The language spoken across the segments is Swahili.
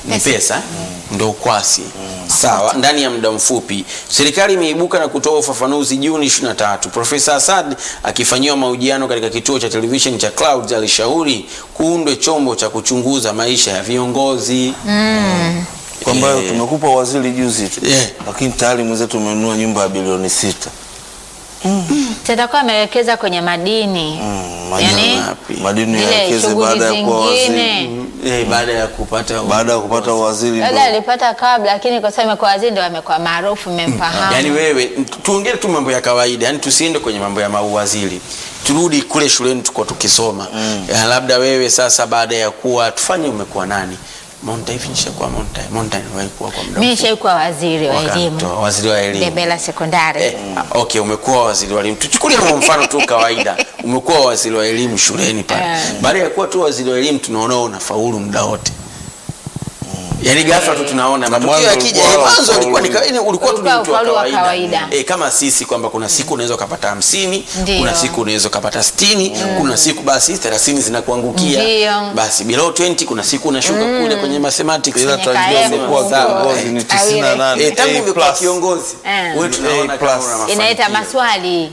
ni pesa ndo ukwasi sawa ndani ya muda mfupi serikali imeibuka na kutoa ufafanuzi juni 23 profesa asad akifanyiwa mahojiano katika kituo cha television cha clouds alishauri kuundwe chombo cha kuchunguza maisha ya viongozi kwamba Eh. tumekupa waziri juzi tu Eh. lakini tayari mwenzetu umenunua nyumba ya bilioni sita tatakuwa amewekeza kwenye madini Mm, yani wapi? madini zile yawekeze shughuli baada ya kuwa waziri zingine eh, baada ya kupata baada ya kupata waziri labda ndo alipata kabla lakini kwa sababu amekuwa waziri ndo amekuwa maarufu mmemfahamu yaani wewe tu- tuongee tu mambo ya kawaida yani tusiende kwenye mambo ya mauwaziri turudi kule shuleni tuko tukisoma ya, labda wewe sasa baada ya kuwa tufanye umekuwa nani Monta hivi nishakuwa Monta Monta niwahi kuwa kwa muda mi mfupi. nishaikuwa waziri wa Wakati elimu wa waziri wa elimu Debela sekondari Eh, ah, okay umekuwa waziri wa elimu tuchukulie kwa mfano tu kawaida umekuwa waziri wa elimu shuleni pale Eh. baada ya kuwa tu waziri wa elimu tunaona unafaulu muda wote yaani ghafla tu tunaona matokeo mwanzo yakija ulikuwa eh, mwanzo ufaulu. ulikuwa ni kawaida ulikuwa tu ni Ulikuwa mtu wa ufaulu wa kawaida kawaida. eh, kama sisi kwamba kuna siku unaweza ukapata hamsini Ndio. kuna siku unaweza ukapata sitini kuna siku basi thelathini zinakuangukia Ndio. basi below 20 kuna siku unashuka kule kwenye mathematics ila Kwenye tajua kaemu umekuwa sawa, kiongozi ni eh. tisini na nane Eh, tangu A umekuwa plus. kiongozi Eh. wewe tunaona A kama plus. una mafanikio. inaita maswali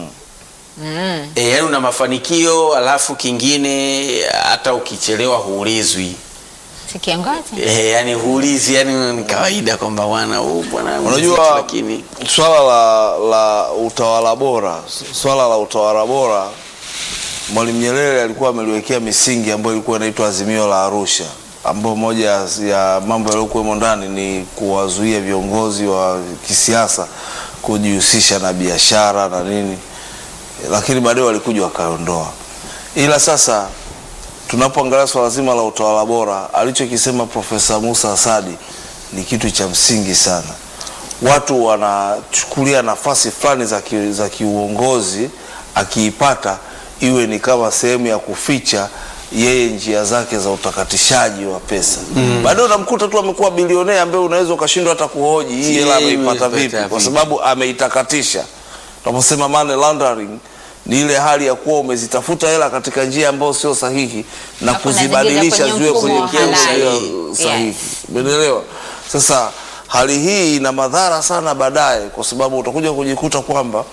E, yani una mafanikio alafu kingine hata ukichelewa huulizwi si kiongozi e, yani huulizi yani ni kawaida kwamba bwana huu bwana mwenzetu, unajua lakini swala la, la utawala bora swala la utawala bora mwalimu nyerere alikuwa ameliwekea misingi ambayo ilikuwa inaitwa azimio la arusha ambayo moja ya- ya mambo yaliyokuwemo ndani ni kuwazuia viongozi wa kisiasa kujihusisha na biashara na nini lakini baadaye walikuja wakaondoa ila sasa tunapoangalia swala zima la utawala bora alichokisema profesa musa asadi ni kitu cha msingi sana watu wanachukulia nafasi fulani za, ki, za kiuongozi akiipata iwe ni kama sehemu ya kuficha yeye njia zake za utakatishaji wa pesa mm. baadaye unamkuta tu amekuwa bilionea ambaye unaweza ukashindwa hata kuhoji hii hela Hii ameipata vipi ameipata kwa vipi? sababu ameitakatisha tunaposema money laundering ni ile hali ya kuwa umezitafuta hela katika njia ambayo sio sahihi na Alafu kuzibadilisha unaziingiza ziwe kwenye kwenye mfumo njia halali. sahihi Yes. umeelewa sasa hali hii ina madhara sana baadaye kwa sababu utakuja kujikuta kwamba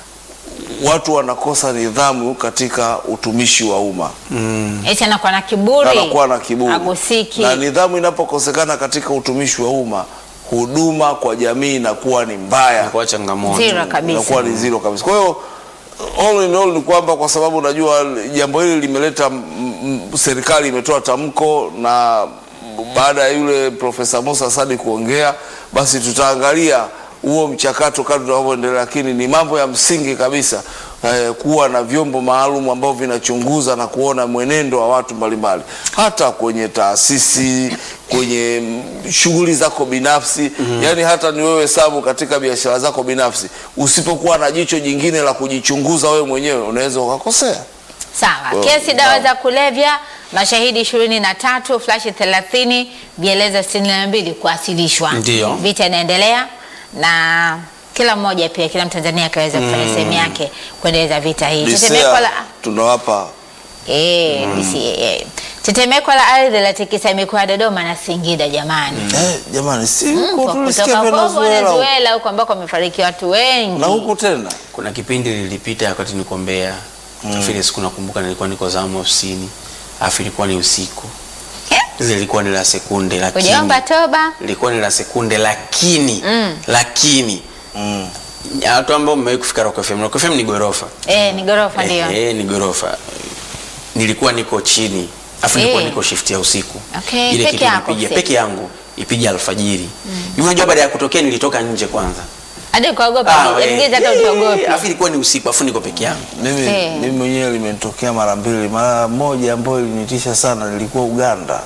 watu wanakosa nidhamu katika utumishi wa umma eti anakuwa na kiburi anakuwa na kiburi agusiki na nidhamu inapokosekana katika utumishi wa umma huduma kwa jamii inakuwa ni mbaya kwa changamoto Zero kabisa inakuwa ni zero kabisa kwa hiyo all in all ni kwamba kwa sababu unajua jambo hili limeleta m- m- serikali imetoa tamko na baada ya yule profesa musa sadi kuongea basi tutaangalia huo mchakato kadri tunavyoendelea lakini ni mambo ya msingi kabisa eh, kuwa na vyombo maalum ambavyo vinachunguza na kuona mwenendo wa watu mbalimbali hata kwenye taasisi kwenye mm, shughuli zako binafsi mm-hmm. yaani hata ni wewe sabu katika biashara zako binafsi usipokuwa na jicho jingine la kujichunguza wewe mwenyewe unaweza ukakosea sawa Well, kesi dawa naam. za kulevya mashahidi ishirini na tatu flashi thelathini vieleza sitini na mbili kuwasilishwa Ndio. vita inaendelea na kila mmoja pia kila mtanzania akaweza kufanya sehemu yake kuendeleza vita hii tetemeko Lisea la tunawapa Eh, DCAA. tetemeko la ardhi latikisa mikoa ya dodoma na singida jamani eh, jamani si Mm, huko kwa tulisikia kutoka Kongo Venezuela huko. Venezuela huko ambako wamefariki watu wengi na huku tena kuna kipindi lilipita wakati niko Mbeya mm. vile siku nakumbuka nilikuwa niko zamu ofisini alafu ilikuwa ni usiku Eh, ile ilikuwa ni la sekunde lakini hujaomba toba ilikuwa ni la sekunde lakini Mm. lakini mm. watu ambao mmewahi kufika Rock FM Rock FM ni gorofa eh, ni gorofa ndio Eh, eh, ni gorofa nilikuwa niko chini afu nilikuwa Eh. niko shift ya usiku Okay, ile peke kitu yako ilipiga usiku. peke yangu ipija alfajiri mm. unajua baada ya kutokea nilitoka nje kwanza hadi ukaogopa Ah, eh, ingiza hata eh, usiogopi afu ilikuwa ni usiku afu niko peke yangu mimi, Eh. mimi mwenyewe limenitokea mara mbili mara moja ambayo ilinitisha sana nilikuwa uganda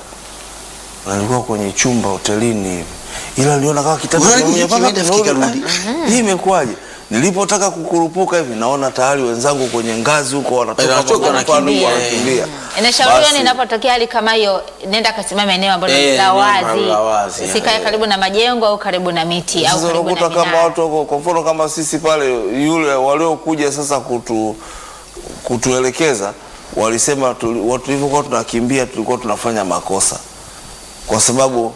na nilikuwa kwenye chumba hotelini hivi ila niliona kama kitanda Unaona kimoja, hiki mpaka kimeenda tunarudi, kikarudi. ah, hii imekuwaje nilipotaka kukurupuka hivi naona tayari wenzangu kwenye ngazi huko wanatoka Wanatoka mpaka pale, wanakimbia, wanakimbia inashauriwa Basi, inapotokea hali kama hiyo nenda kasimama eneo ambalo Eh, ni la eneo wazi la wazi, usikae eh. karibu na majengo au karibu na miti au sasa karibu na unakuta kama minara. watu wako kwa mfano kama sisi pale yule waliokuja sasa kutu kutuelekeza walisema tuli- watu tulivyokuwa tunakimbia tulikuwa tunafanya makosa kwa sababu